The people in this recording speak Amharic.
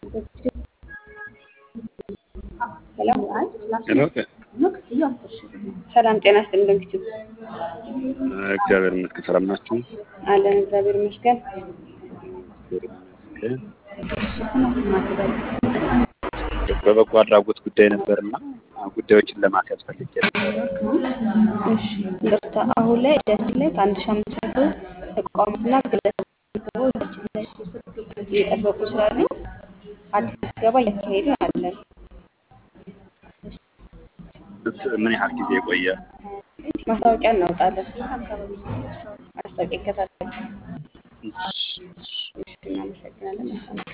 ሄሎ ሄሎ ሰላም ጤና ይስጥልኝ። በምሽቱ እግዚአብሔር ይመስገን። ሰላም ናችሁ? አለን እግዚአብሔር ይመስገን። እግዚአብሔር ይመስገን። በበጎ አድራጎት ጉዳይ ነበርና ጉዳዮችን ለማስያዝ ፈልጌ ነበር። እሺ ይቅርታ፣ አሁን ላይ እጃችን ላይ ከአንድ ሺህ አምስት መቶ ተቋማትና ግለሰቦች እጃችን ላይ እየጠበቁ ስላሉ አዲስ ምዝገባ እያካሄድን አለን። ምን ያህል ጊዜ የቆየ? ማስታወቂያ እናወጣለን። ማስታወቂያ ይከታተሉ። እሺ እናመሰግናለን። መልካም